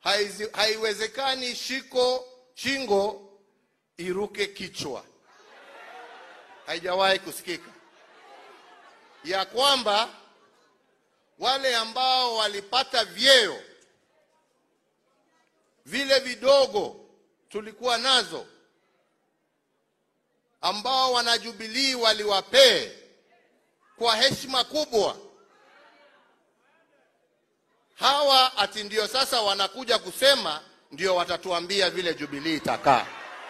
haizi- haiwezekani shiko shingo iruke kichwa. Haijawahi kusikika ya kwamba wale ambao walipata vyeo vile vidogo tulikuwa nazo ambao wanajubilii waliwapee kwa heshima kubwa hawa ati ndio sasa wanakuja kusema ndio watatuambia vile Jubilii itakaa.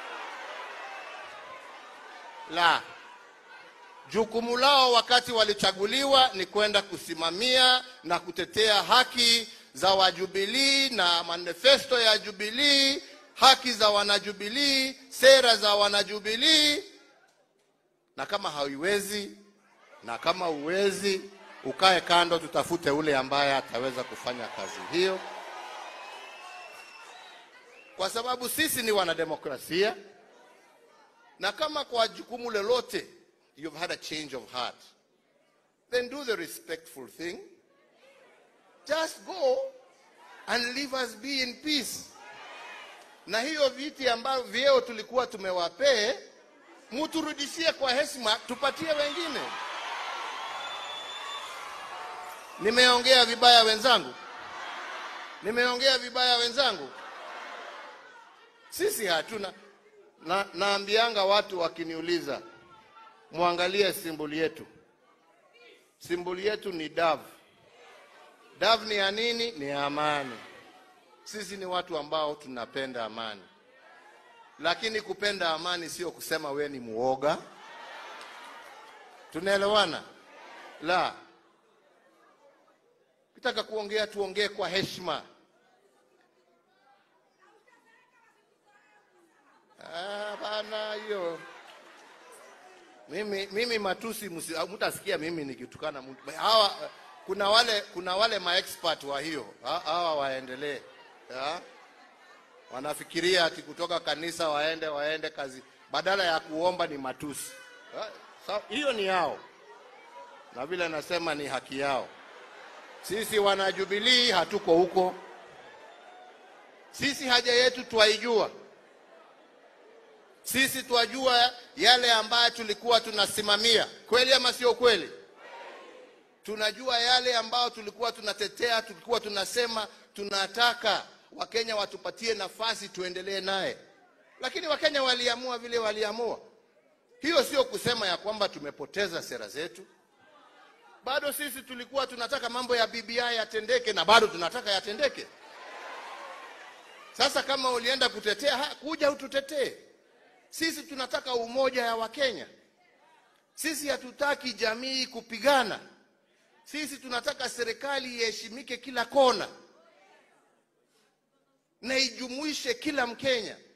La, jukumu lao wakati walichaguliwa ni kwenda kusimamia na kutetea haki za wajubilii na manifesto ya Jubilii, haki za wanajubilii, sera za wanajubilii. Na kama hauiwezi na kama uwezi, ukae kando, tutafute ule ambaye ataweza kufanya kazi hiyo, kwa sababu sisi ni wanademokrasia, na kama kwa jukumu lolote you've had a change of heart, then do the respectful thing. Just go and leave us be in peace. Na hiyo viti ambavyo vyeo tulikuwa tumewapee, muturudishie kwa heshima, tupatie wengine. Nimeongea vibaya wenzangu? Nimeongea vibaya wenzangu? Sisi hatuna na, naambianga watu wakiniuliza, mwangalie simboli yetu. Simboli yetu ni davu. Davu ni ya nini? Ni ya amani. Sisi ni watu ambao tunapenda amani, lakini kupenda amani sio kusema we ni muoga. Tunaelewana? La, kitaka kuongea tuongee kwa heshima. Ah, bana hiyo mimi, mimi matusi msi- mtasikia mimi nikitukana mtu. Hawa kuna wale kuna wale maexpert wa hiyo Ha- hawa waendelee ya? wanafikiria ati kutoka kanisa waende waende kazi badala ya kuomba ni matusi. Ha, sa- Hiyo ni yao, na vile nasema ni haki yao. Sisi wana Jubilee hatuko huko. Sisi haja yetu twaijua. Sisi twajua yale ambayo tulikuwa tunasimamia, kweli ama sio kweli? Tunajua yale ambayo tulikuwa tunatetea, tulikuwa tunasema tunataka Wakenya watupatie nafasi tuendelee naye, lakini Wakenya waliamua vile waliamua. Hiyo sio kusema ya kwamba tumepoteza sera zetu. Bado sisi tulikuwa tunataka mambo ya BBI yatendeke na bado tunataka yatendeke. Sasa kama ulienda kutetea, ha, kuja ututetee. Sisi tunataka umoja ya Wakenya. Sisi hatutaki jamii kupigana. Sisi tunataka serikali iheshimike kila kona na ijumuishe kila Mkenya.